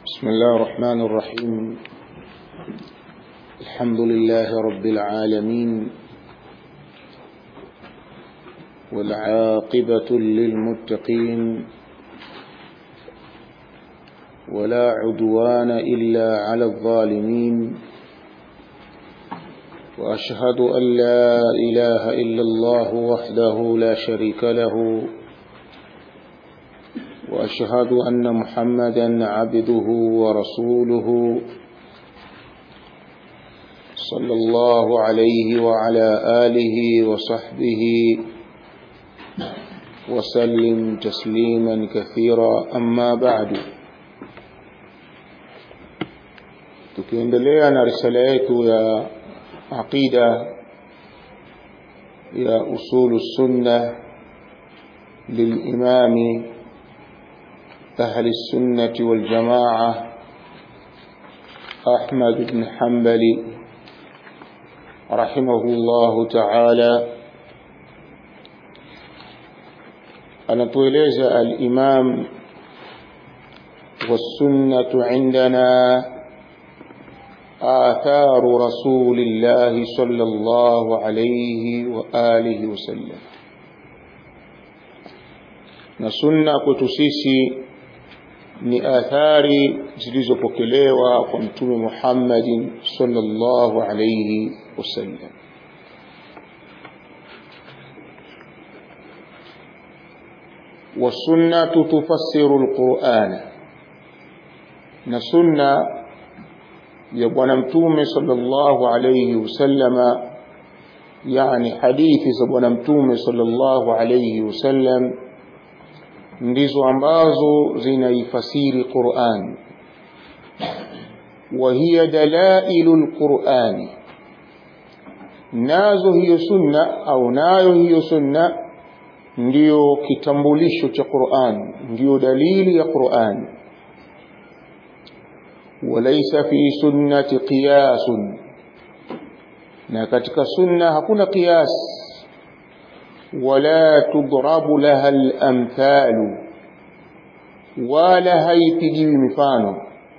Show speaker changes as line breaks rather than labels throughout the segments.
بسم الله الرحمن الرحيم الحمد لله رب العالمين والعاقبة للمتقين ولا عدوان إلا على الظالمين وأشهد أن لا إله إلا الله وحده لا شريك له وأشهد أن محمدا عبده ورسوله صلى الله عليه وعلى آله وصحبه وسلم تسليما كثيرا أما بعد tukiendelea na risala yetu ya aqida ya usulu sunna للإمام أهل السنة والجماعة أحمد بن حنبل رحمه الله تعالى أنطوليز الإمام والسنة عندنا آثار رسول الله صلى الله عليه وآله وسلم na sunna kwetu sisi ni athari zilizopokelewa kwa mtume Muhammadin sallallahu alayhi wasallam والسنة تفسر القرآن na sunna ya bwana mtume sallallahu alayhi wasallama yani hadithi za bwana mtume sallallahu alayhi wasallam ndizo ambazo zinaifasiri Qur'an wa hiya dalailul Qur'ani nazo hiyo sunna au nayo hiyo sunna ndiyo kitambulisho cha Qur'an ndiyo dalili ya Qur'an walaysa fi sunnati qiyasun na katika sunna hakuna qiyas ولا تضرب لها الأمثال ولا هيتجي مفانو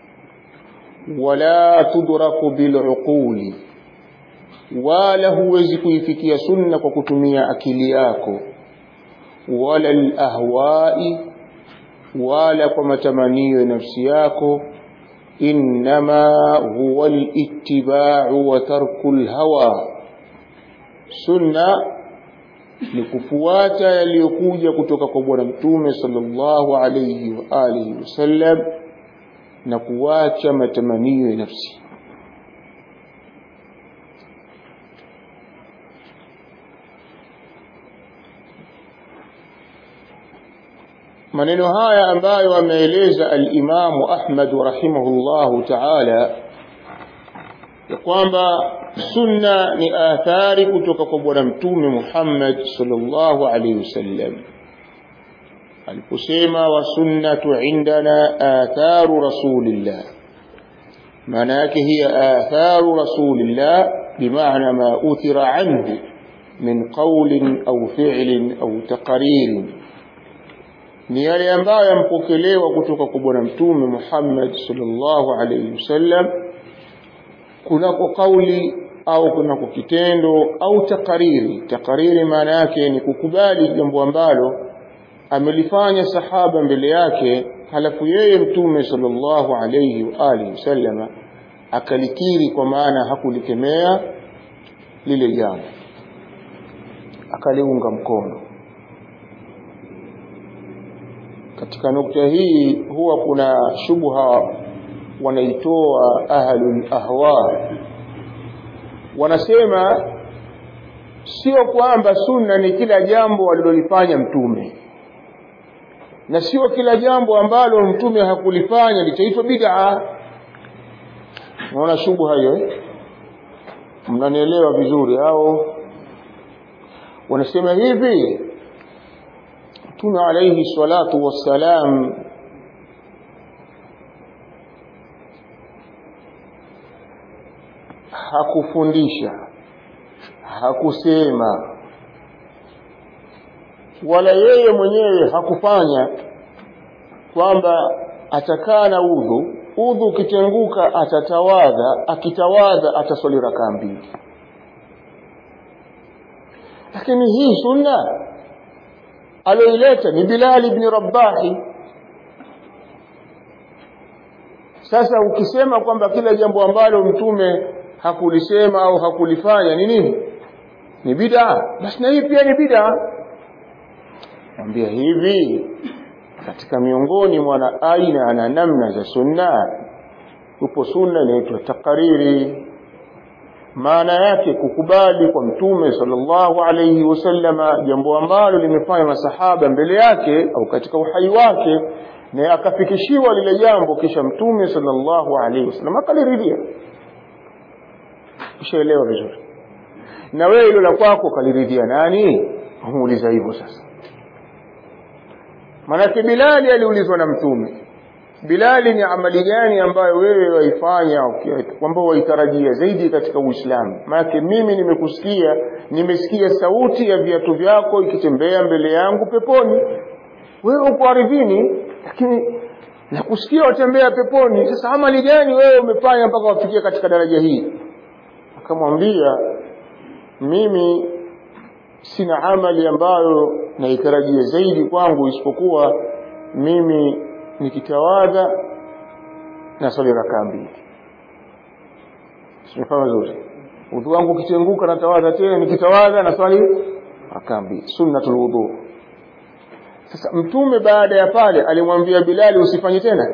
ولا تدرك بالعقول ولا huwezi kuifikia sunna kwa kutumia akili yako wala alahwai wala kwa matamanio ya nafsi yako inma huwa alittiba'u wa tarku alhawa sunna ni kufuata yaliyokuja kutoka kwa bwana mtume sallallahu alayhi wa alihi wasallam na kuacha matamanio ya nafsi maneno haya ambayo ameeleza al-Imam Ahmad rahimahullahu ta'ala ya kwamba sunna ni athari kutoka kwa bwana mtume Muhammad sallallahu alaihi wasallam aliposema wa sunnatu indana atharu rasulillah maana yake hiya atharu rasulillah bimaana ma uthira anhu min qawlin au fi'lin au taqririn ni yale ambayo yampokelewa kutoka kwa bwana mtume Muhammad sallallahu alaihi wasallam kunako kauli au kunako kitendo au takariri takariri maana yake ni kukubali jambo ambalo amelifanya sahaba mbele yake halafu yeye mtume sallallahu alayhi wa alihi wasallama akalikiri kwa maana hakulikemea lile jambo akaliunga mkono katika nukta hii huwa kuna shubha wanaitoa ahlul ahwa wanasema sio kwamba sunna ni kila jambo alilolifanya mtume na sio kila jambo ambalo mtume hakulifanya litaitwa bid'a naona shubha hiyo eh? mnanielewa vizuri au wanasema hivi mtume alayhi salatu wassalam hakufundisha hakusema wala yeye mwenyewe hakufanya kwamba atakaa na udhu udhu ukitenguka atatawadha akitawadha ataswali rakaa mbili lakini hii sunna aliyoileta ni Bilal ibn Rabahi sasa ukisema kwamba kila jambo ambalo mtume hakulisema au hakulifanya ni nini ni bid'a basi na hii pia ni bid'a ambia hivi katika miongoni mwa aina na namna za sunna upo sunna inaitwa takariri maana yake kukubali kwa mtume sallallahu alayhi wasallama jambo ambalo limefanya masahaba mbele yake au katika uhai wake na akafikishiwa lile jambo kisha mtume sallallahu alayhi wasallam akaliridhia ushaelewa vizuri na wewe hilo la kwako kaliridhia nani muuliza hivyo sasa manake Bilali aliulizwa na mtume Bilali ni amali gani ambayo wewe waifanya kwamba waitarajia zaidi katika Uislamu maana mimi nimekusikia nimesikia sauti ya viatu vyako ikitembea mbele yangu peponi wewe uko ardhini lakini nakusikia watembea peponi sasa amali gani wewe umefanya mpaka wafikia katika daraja hii akamwambia mimi sina amali ambayo naitarajia zaidi kwangu isipokuwa mimi nikitawadha na swali rakaa mbili simefanya vizuri udhu wangu ukitenguka natawadha tena nikitawadha na swali rakaa mbili sunnatul wudhu sasa mtume baada ya pale alimwambia Bilali usifanye tena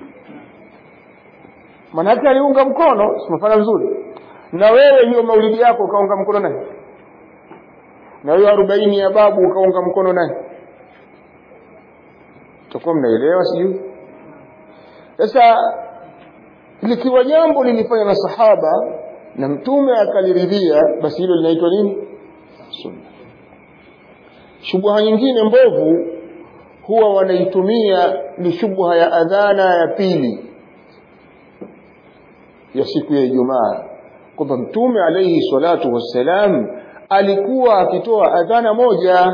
manake aliunga mkono simefanya vizuri na wewe hiyo maulidi yako ukaunga mkono nani na hiyo arobaini ya babu ukaunga mkono nani tutakuwa mnaelewa sijui sasa likiwa jambo lilifanya na sahaba na mtume akaliridhia basi hilo linaitwa nini sunna shubha nyingine mbovu huwa wanaitumia ni shubha ya adhana ya pili ya siku ya Ijumaa kwamba mtume alayhi salatu wassalam alikuwa akitoa adhana moja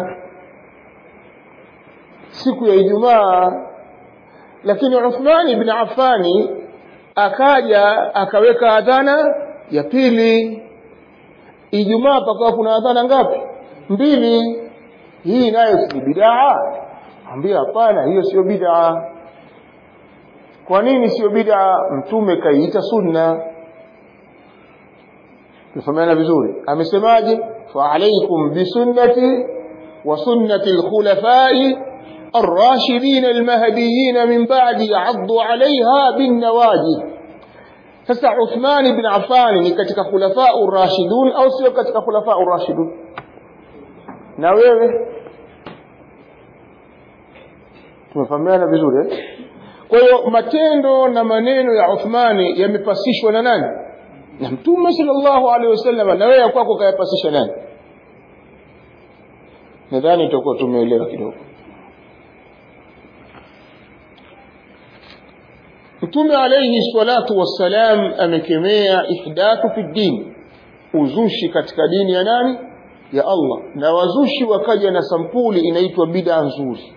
siku ya Ijumaa lakini Uthman ibn Affani akaja akaweka adhana ya pili Ijumaa pakawa kuna adhana ngapi mbili hii nayo si bid'a ambia hapana hiyo sio bid'a kwa nini sio bid'a mtume kaiita sunna tufahamiana vizuri amesemaje fa alaykum bisunnati wa sunnati alkhulafai الراشدين المهديين من بعد عضوا عليها بالنواجذ sasa Uthman ibn Affan ni katika khulafa ar-rashidun au sio katika khulafa ar-rashidun na wewe tumefahamiana vizuri eh? kwa hiyo matendo na maneno ya Uthmani yamepasishwa na nani na mtume sallallahu alaihi wasallam na wewe kwako kayapasisha nani nadhani tutakuwa tumeelewa kidogo mtume alayhi salatu wassalam amekemea ihdathu fi din uzushi katika dini ya nani ya Allah na wazushi wakaja na sampuli inaitwa bid'a nzuri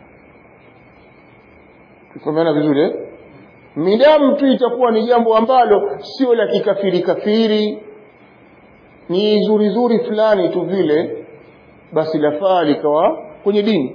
tufahamana vizuri eh midamu tu itakuwa ni jambo ambalo sio la kikafiri kafiri ni zuri zuri fulani tu vile basi lafaa likawa kwenye dini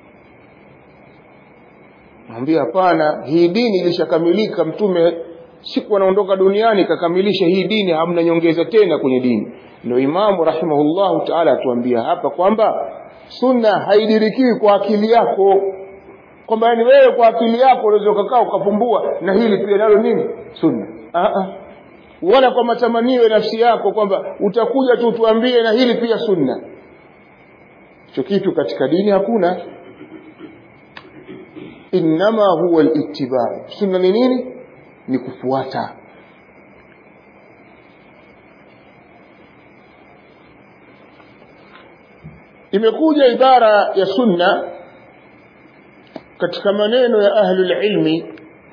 Mwambia hapana, hii dini ilishakamilika. Mtume siku anaondoka duniani kakamilisha hii dini, hamna nyongeza tena kwenye dini. Ndio Imamu rahimahullahu taala atuambia hapa kwamba sunna haidirikiwi kwa akili yako, kwamba yani wewe kwa akili yako unaweza ukakaa ukafumbua na hili pia nalo nini sunna. Aa, wala kwa matamanio ya nafsi yako kwamba utakuja tu tuambie na hili pia sunna. Hicho kitu katika dini hakuna innama huwa al-ittiba sunna ni nini ni kufuata imekuja ibara ya sunna katika maneno ya ahlul ilmi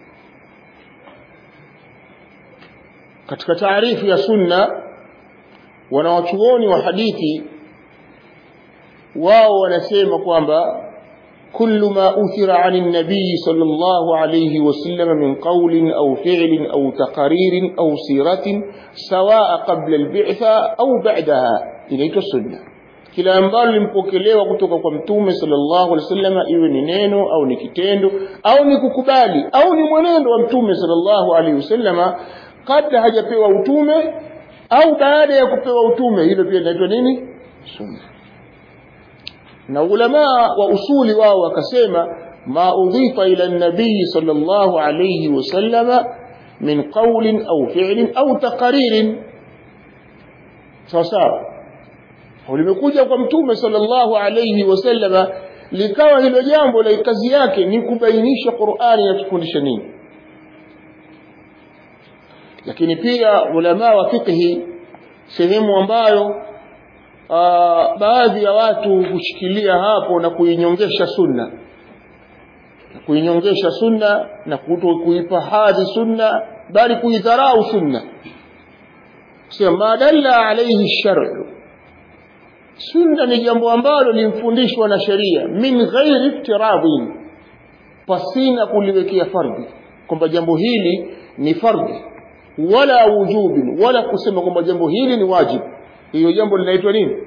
katika taarifu ya sunna wanawachuoni wa hadithi wao wanasema kwamba كل ما أثر عن النبي صلى الله عليه وسلم من قول أو فعل أو تقرير أو سيرة سواء قبل البعثة أو بعدها إليك السنة kila ambalo limpokelewa kutoka kwa mtume sallallahu alaihi wasallam iwe ni neno au ni kitendo au ni kukubali au ni mwenendo wa mtume sallallahu alaihi wasallam kabla hajapewa utume au baada ya kupewa utume hilo pia linaitwa nini sunna na ulama wa usuli wao wakasema ma udhifa ila nabii sallallahu alayhi wasallama min qawlin au fi'lin au taqririn sawa sawa limekuja kwa mtume sallallahu alayhi wasallama likawa hilo jambo la kazi yake ni kubainisha Qur'ani inatufundisha nini lakini pia ulama wa fiqhi sehemu ambayo uh, baadhi ya watu hushikilia hapo na kuinyongesha sunna kuinyongesha sunna na kuto kuipa hadhi sunna bali kuidharau sunna sema madalla alayhi shar'u sunna ni jambo ambalo limfundishwa na sheria min ghairi iftiradhin pasina kuliwekea fardhi kwamba jambo hili ni fardhi wala wujubin wala kusema kwamba jambo hili ni wajibu hiyo jambo linaitwa nini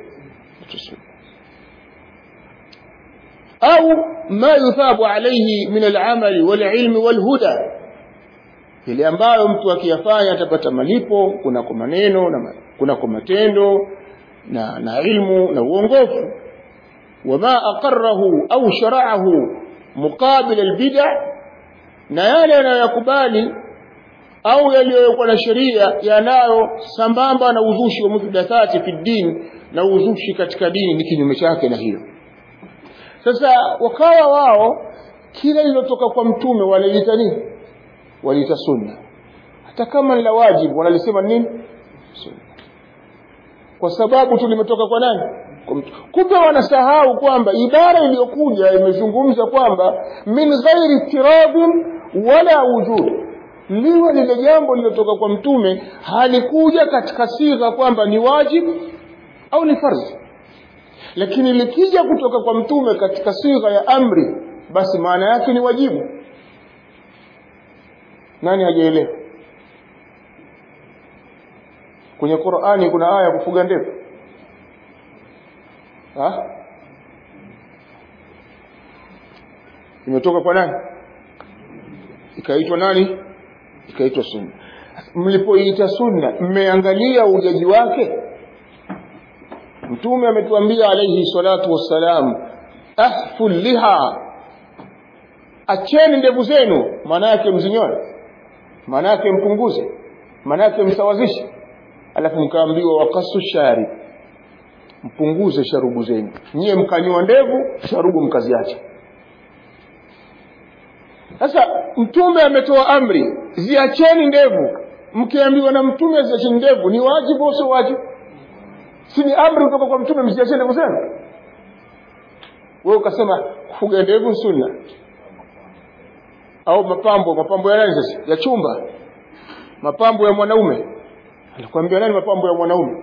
au ma yuthabu alayhi min al-amali wal-ilmi wal-huda ile ambayo mtu akiyafanya atapata malipo kuna kwa maneno na kuna kwa matendo na na ilmu na uongofu wama aqarrahu au shara'ahu muqabil al-bid'a na yale yanayokubali au yaliyokuwa na sheria yanayo sambamba na uzushi wa muhdathati fi din na uzushi katika dini ni kinyume chake na hiyo sasa wakawa wao kila lilotoka kwa mtume wanaita nini waliita sunna hata kama ni la wajibu wanalisema nini sunna kwa sababu tu limetoka kwa nani kumbe wanasahau kwamba ibara iliyokuja imezungumza kwamba min ghairi tiradhin wala wujud liwe lile jambo lilotoka kwa mtume halikuja katika sigha kwamba ni wajibu au ni fardhi lakini likija kutoka kwa mtume katika sigha ya amri basi maana yake ni wajibu nani hajaelewa kwenye Qur'ani kuna aya ya kufuga ndevu ha imetoka kwa nani ikaitwa nani ikaitwa sunna mlipoiita sunna mmeangalia ujaji wake mtume ametuambia alayhi salatu wassalam ahful liha acheni ndevu zenu maana yake mzinyoe maana yake mpunguze maana yake msawazishe alafu mkaambiwa wakasu shari mpunguze sharubu zenu nyie mkanyoa ndevu sharubu mkaziacha sasa mtume ametoa amri ziacheni ndevu mkiambiwa na mtume ziacheni ndevu ni wajibu au sio wajibu si ni amri kutoka kwa mtume msiacheni ndevu zenu wewe ukasema kufuga ndevu sunna au mapambo mapambo ya nani sasa ya chumba mapambo ya mwanaume anakuambia nani mapambo ya mwanaume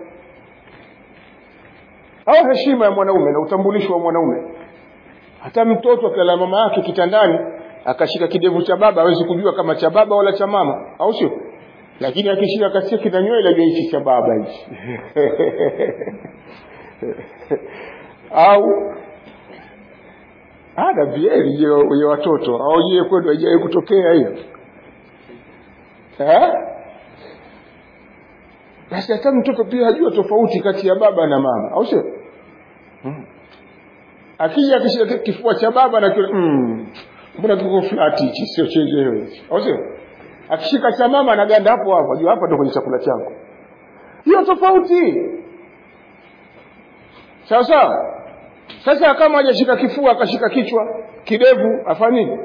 au heshima ya mwanaume na utambulisho wa mwanaume hata mtoto akala mama yake kitandani akashika kidevu cha baba hawezi kujua kama cha baba wala cha mama au sio lakini akishika kasia kina nywele ajua hichi cha baba hichi au ada vieri ya watoto au je kwenu haijawahi kutokea hiyo eh basi hata mtoto pia hajua tofauti kati ya baba na mama au sio hmm. akija akishika kifua cha baba na kile mm, mbona kiko flat hichi sio chenyewe hichi au sio akishika cha mama anaganda hapo hapo jua hapa ndo kwenye chakula changu hiyo tofauti sawa sawa sasa kama hajashika kifua akashika kichwa kidevu afanye nini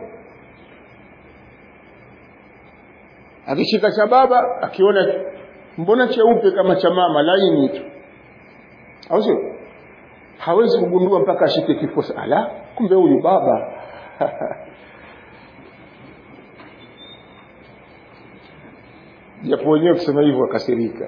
akishika cha baba akiona mbona cheupe kama cha mama laini tu au sio hawezi kugundua mpaka ashike kifua ala kumbe huyu baba japo wenyewe kusema hivyo wakasirika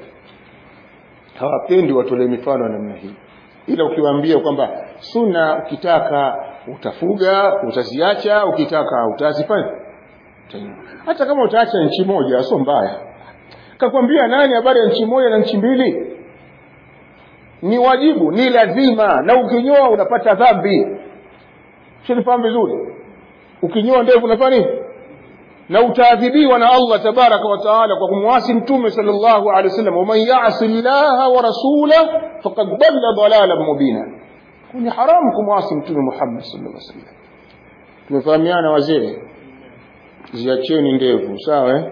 hawapendi watolee mifano namna hii ila ukiwaambia kwamba sunna ukitaka utafuga utaziacha ukitaka utazifanya hata kama utaacha nchi moja sio mbaya kakwambia nani habari ya nchi moja na nchi mbili ni wajibu ni lazima na ukinyoa unapata dhambi shinifahamu vizuri ukinyoa ndevu unafanya nini na utaadhibiwa na Allah tabaraka wa taala kwa kumwasi mtume sallallahu alaihi wasallam waman yasi llaha wa rasula faqad dalla dalalan mubina ni haramu kumwasi mtume Muhammad sallallahu alaihi wasallam tumefahamiana wazee ziacheni ndevu sawa eh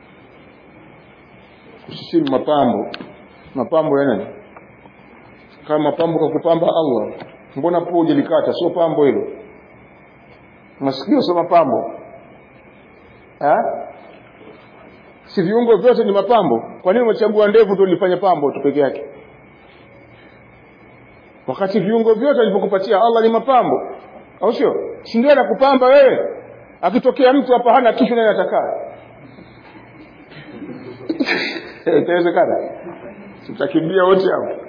usisini mapambo mapambo ya nani kama mapambo kwa kupamba Allah mbona po hujalikata sio pambo hilo masikio sio mapambo ha? si viungo vyote ni mapambo kwa nini umechagua ndevu ndio lifanye pambo tu peke yake wakati viungo vyote alivyokupatia Allah ni mapambo au sio si ndio anakupamba wewe akitokea mtu hapa hana kichwa naye atakaa itawezekana tutakimbia wote hapo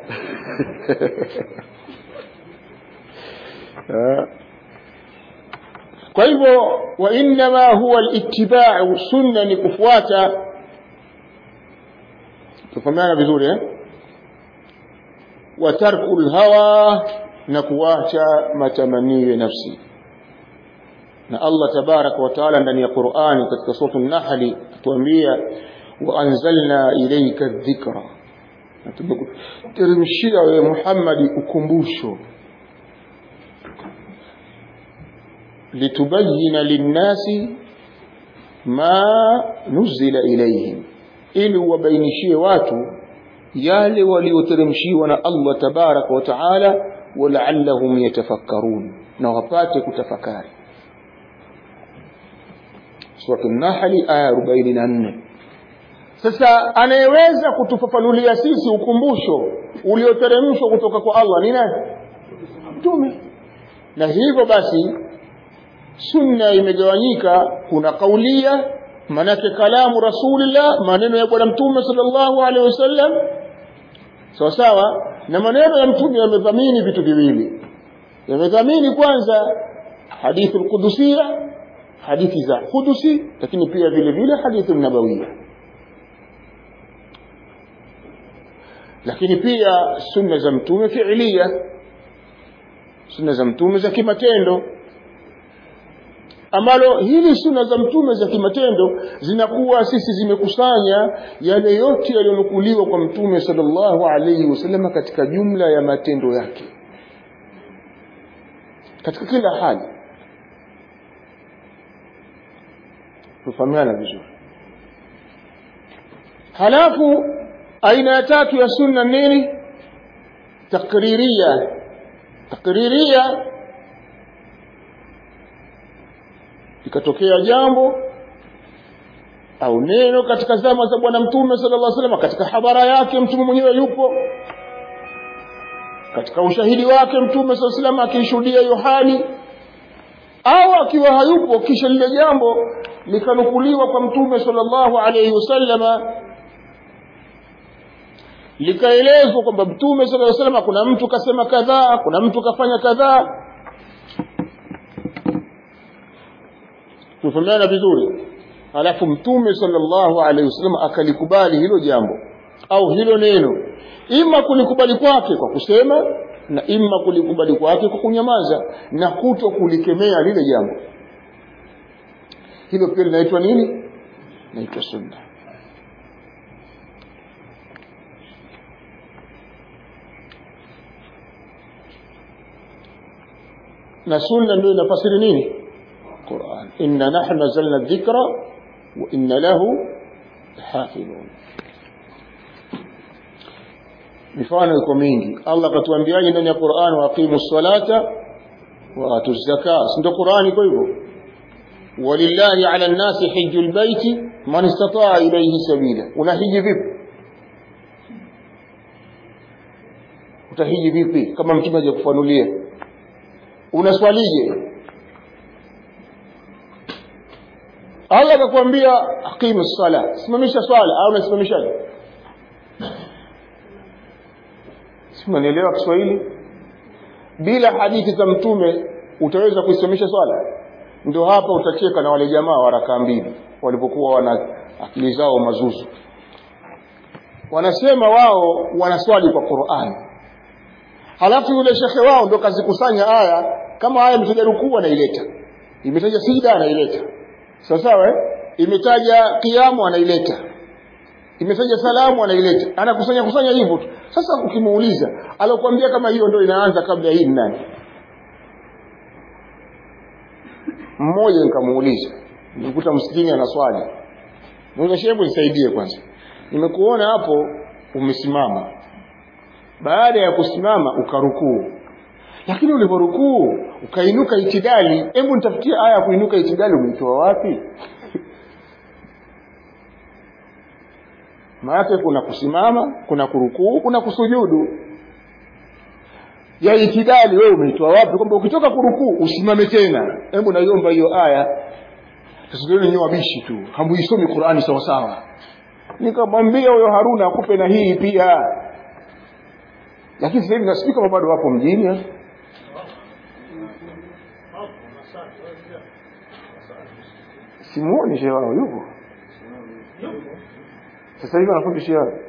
kwa hivyo wa innama huwa alitibau sunna ni kufuata tufahamiana vizuri eh wa tarku lhawa na kuacha matamanio ya nafsi na Allah tabaraka wa taala ndani ya Qur'ani katika sura an-Nahl atuambia wa anzalna ilayka dhikra na tumekuteremshia wewe Muhammad ukumbusho litubayyina linnasi ma nuzila ilayhim ili uwabainishie watu yale walioteremshiwa na Allah tabaraka wa taala walaallahum yatafakkarun na wapate kutafakari Surah An-Nahl aya 44 sasa anayeweza kutufafanulia sisi ukumbusho ulioteremshwa kutoka kwa Allah ni nani mtume na hivyo basi sunna imegawanyika kuna kaulia manake kalamu rasulillah maneno ya bwana mtume sallallahu alaihi wasallam sawa sawa na maneno ya mtume yamedhamini vitu viwili yamedhamini kwanza hadithu alqudusia hadithi za kudusi lakini pia vile vile hadithi nabawia lakini pia sunna za mtume fiilia sunna za mtume za kimatendo ambalo hili sunna za mtume za kimatendo zinakuwa sisi zimekusanya yale yote yaliyonukuliwa kwa mtume sallallahu alaihi wasallam katika jumla ya matendo yake katika kila hali tufahamiana vizuri halafu aina ya tatu ya sunna nini takriria takriria ikatokea jambo au neno katika zama za bwana mtume sallallahu alaihi wasallam katika habara yake mtume mwenyewe yupo katika ushahidi wake mtume sallallahu alaihi wasallam akishuhudia hiyo hali au akiwa hayupo kisha lile jambo likanukuliwa kwa mtume sallallahu alaihi wasallama likaelezwa kwamba mtume sallallahu alaihi wasallam kuna mtu kasema kadhaa kuna mtu kafanya kadhaa tufahamiana vizuri alafu mtume sallallahu alaihi wasallam akalikubali hilo jambo au hilo neno ima kulikubali kwake kwa kusema na ima kulikubali kwake kwa kunyamaza na kuto kulikemea lile jambo hilo pia linaitwa nini naitwa sunna na sunna ndio inafasiri nini Qur'an inna nahnu nazzalna dhikra wa inna lahu hafidhun mifano iko mingi Allah katuambiaje ndani ya Qur'an wa aqimu salata wa atu zaka ndio Qur'an iko hivyo walillahi ala an-nasi hajjul baiti man istata'a ilayhi sabila unahiji vipi utahiji vipi kama mtume hajakufanulia unaswalije Allah akakwambia aqimu sala simamisha swala au unasimamishaje simanielewa Kiswahili bila hadithi za mtume utaweza kuisimamisha swala ndio hapa utacheka na wale jamaa wa rakaa mbili walipokuwa wana akili zao mazuzu wanasema wao wanaswali kwa Qur'an halafu yule shekhe wao ndo kazikusanya aya kama aya imetaja rukuu anaileta imetaja sijda anaileta sawa sawa eh? imetaja kiamu anaileta imetaja salamu anaileta anakusanya kusanya hivyo tu sasa ukimuuliza alokuambia kama hiyo ndio inaanza kabla hii ni nani mmoja nikamuuliza nilikuta msikini ana swali Mungu shebu nisaidie kwanza nimekuona hapo umesimama baada ya kusimama ukarukuu lakini uliporukuu ukainuka itidali hebu nitafutie aya ya kuinuka itidali umeitoa wapi maana kuna kusimama kuna kurukuu kuna kusujudu ya itidali wewe umeitoa wapi kwamba ukitoka kurukuu usimame tena hebu naiomba hiyo aya sasa leo ni wabishi tu hamuisomi Qur'ani sawa sawa nikamwambia huyo Haruna akupe na hii pia lakini sasa hivi nasikika kama bado wapo mjini simuoni shehe wao yupo sasa hivi anafundisha wapi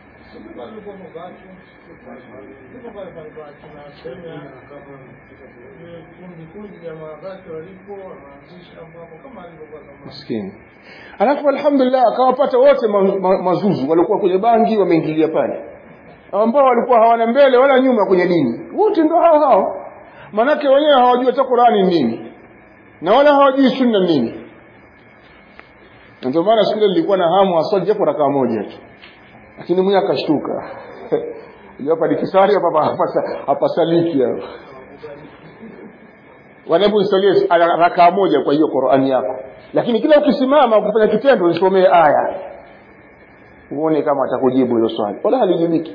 maskini alafu alhamdulillah akawapata wote ma, ma, mazuzu walikuwa kwenye bangi wameingilia pale ambao walikuwa hawana mbele wala nyuma kwenye dini wote ndio hao hao manake wenyewe hawajui hata Qur'ani nini na wala hawajui sunna nini ndio maana siku ile nilikuwa na hamu aswali japo rakaa moja tu lakini mwenye akashtuka hapa nikisali hapa hapa hapa saliki hapo wanapoisalia rakaa moja kwa hiyo Qur'ani yako lakini kila ukisimama kufanya kitendo usomee aya uone kama atakujibu hilo swali wala halijibiki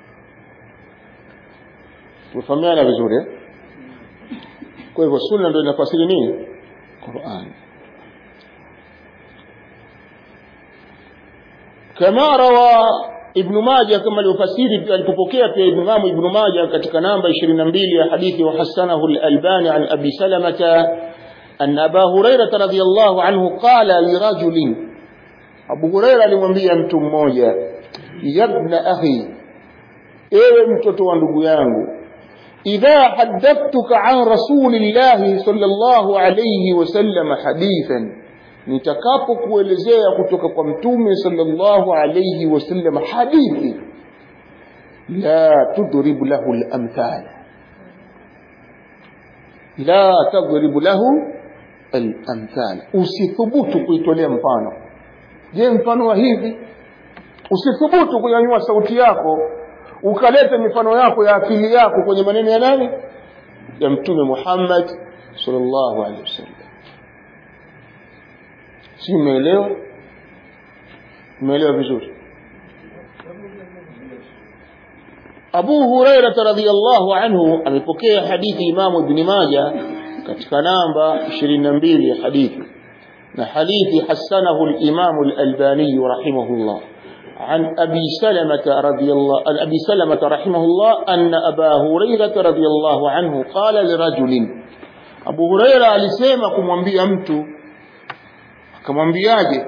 tufahamiana vizuri eh? kwa hivyo sunna ndio inafasiri nini Qur'an kama rawa ibn Majah kama alivyofasiri alipopokea pia Imam ibn Majah katika namba 22 ya hadithi wa hasanahu al-Albani an Abi Salamah أن أبا هريرة رضي الله عنه قال لرجل أبو هريرة alimwambia mtu mmoja yabna akhi ewe mtoto wa ndugu yangu idha haddathtuka an rasulillahi sallallahu alayhi wasallam hadithan nitakapokuelezea kutoka kwa mtume sallallahu alayhi wasallam hadithi la tudrib lahu al-amthal la tadrib lahu al-amthal usithubutu kuitolea mfano je mfano wa hivi usithubutu kunyanyua sauti yako ukaleta mifano yako ya akili yako kwenye maneno ya nani ya mtume Muhammad sallallahu alaihi wasallam si umeelewa umeelewa vizuri Abu Hurairah radhiyallahu anhu amepokea hadithi Imam Ibn Majah katika namba 22 ya hadithi na hadithi hasanahu al-Imam al-Albani rahimahullah عن أبي سلمة رضي الله عن أبي سلمة رحمه الله أن أبا هريرة رضي الله عنه قال لرجل أبو هريرة alisema kumwambia mtu akamwambiaje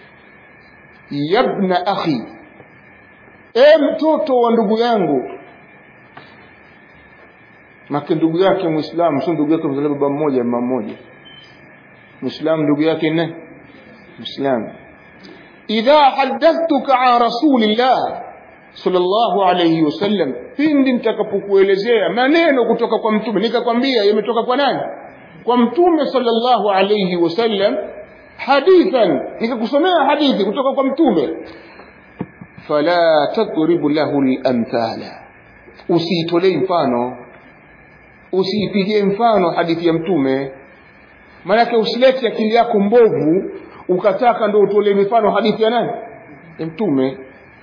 yabna akhi e mtoto wa ndugu yangu make ndugu yake muislamu sio ndugu yake mzaliwa baba mmoja mama mmoja muislamu ndugu yake ne muislamu idha hadathtuka an rasulillah sallallahu alayhi wasallam pindi nitakapokuelezea maneno kutoka kwa mtume nikakwambia yametoka kwa nani kwa mtume sallallahu alayhi wasallam hadithan nikakusomea hadithi kutoka kwa mtume fala tadribu lahu al-amthala usiitolee mfano usiipigie mfano hadithi ya mtume maanake usilete akili yako mbovu ukataka ndio utolee mifano hadithi ya nani ya mtume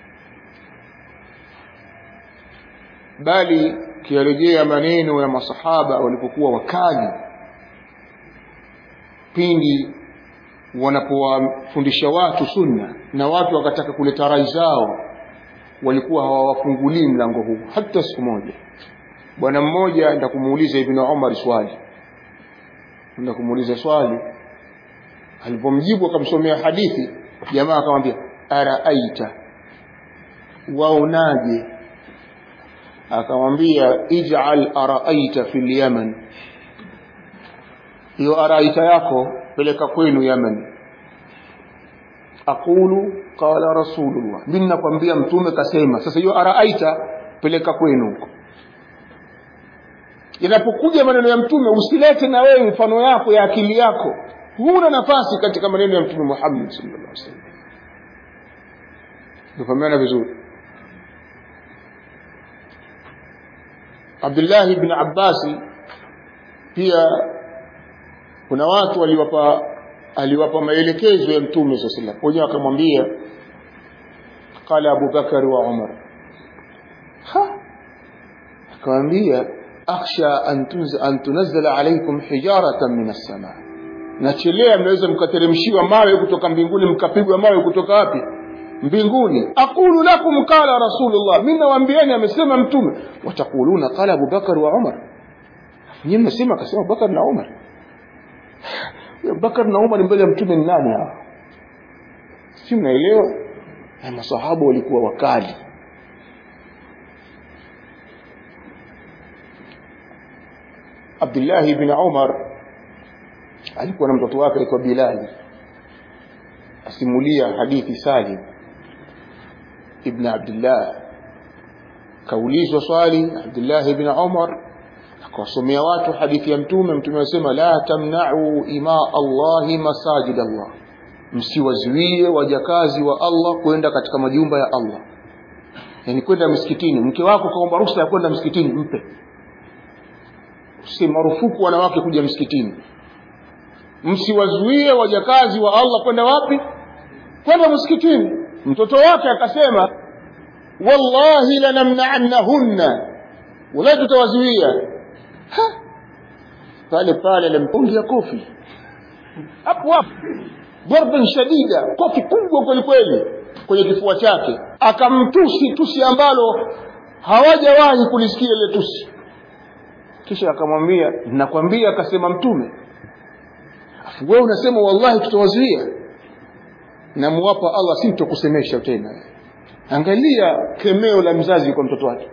bali kiarejea maneno ya masahaba walipokuwa wakali pindi wanapowafundisha watu sunna na watu wakataka kuleta rai zao walikuwa hawawafungulii mlango huu hata siku moja bwana mmoja nda kumuuliza ibn Umar swali na kumuuliza swali alipomjibu akamsomea hadithi jamaa akamwambia araaita waonaje akamwambia ij'al araaita fil yaman hiyo araaita yako peleka kwenu yaman aqulu qala rasulullah mimi nakwambia mtume kasema sasa hiyo araaita peleka kwenu huko inapokuja maneno ya mtume usilete na wewe mfano yako ya akili yako huna nafasi katika maneno ya mtume Muhammad sallallahu alaihi wasallam tufahamiana vizuri Abdullah ibn Abbas pia kuna watu waliwapa aliwapa maelekezo ya mtume sallallahu alaihi wasallam wenyewe akamwambia qala Abu Bakar wa Umar ha akamwambia akhsha an tunazzala alaykum hijaratan min as-sama nachelea mnaweza mkateremshiwa mawe kutoka mbinguni mkapigwa mawe kutoka wapi mbinguni aqulu lakum qala rasulullah mimi nawaambieni amesema mtume watakuluna qala Abu Bakar wa Umar nyinyi mnasema akasema Bakar na Umar Bakar na Umar mbele ya mtume ni nani hawa si mnaelewa masahaba walikuwa wakali Abdullah ibn Umar alikuwa na mtoto wake aitwa Bilal asimulia hadithi Salim ibn Abdullah kaulizwa swali Abdullah ibn Umar akawasomea watu hadithi ya mtume mtume anasema la tamna'u ima Allahi masajid Allah msiwazuie wajakazi wa Allah kwenda katika majumba ya Allah yani kwenda msikitini mke wako kaomba ruhusa ya kwenda msikitini mpe si marufuku wanawake kuja msikitini msiwazuie wajakazi wa Allah kwenda wapi kwenda msikitini mtoto wake akasema wallahi lanamna'annahunna wala tutawazuia pale pale alimpungia kofi hapo hapo darban shadida kofi kubwa kweli kweli kwenye kifua chake akamtusi tusi ambalo hawajawahi kulisikia ile tusi kisha akamwambia nakwambia akasema mtume afu wewe unasema wallahi tutawazuia namuwapa Allah sintokusemesha tena angalia kemeo la mzazi kwa mtoto wake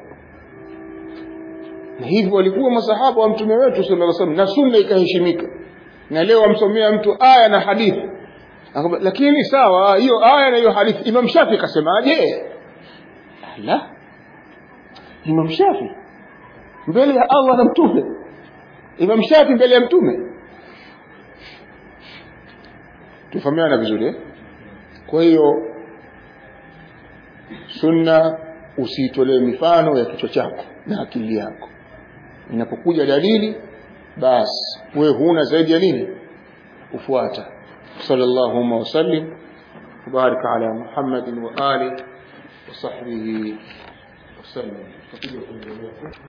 na hivyo walikuwa masahaba wa mtume wetu sallallahu alaihi wasallam na sunna ikaheshimika na leo amsomea mtu aya na hadithi lakini sawa hiyo aya na hiyo hadithi Imam Shafi kasemaje la Imam Shafi mbele ya Allah na mtume Imam Shafi mbele ya mtume tufahamiana vizuri eh? kwa hiyo sunna usiitolee mifano ya kichwa chako na akili yako inapokuja dalili basi wewe huna zaidi ya nini kufuata sallallahu wasallim وبارك على محمد وآله وصحبه وسلم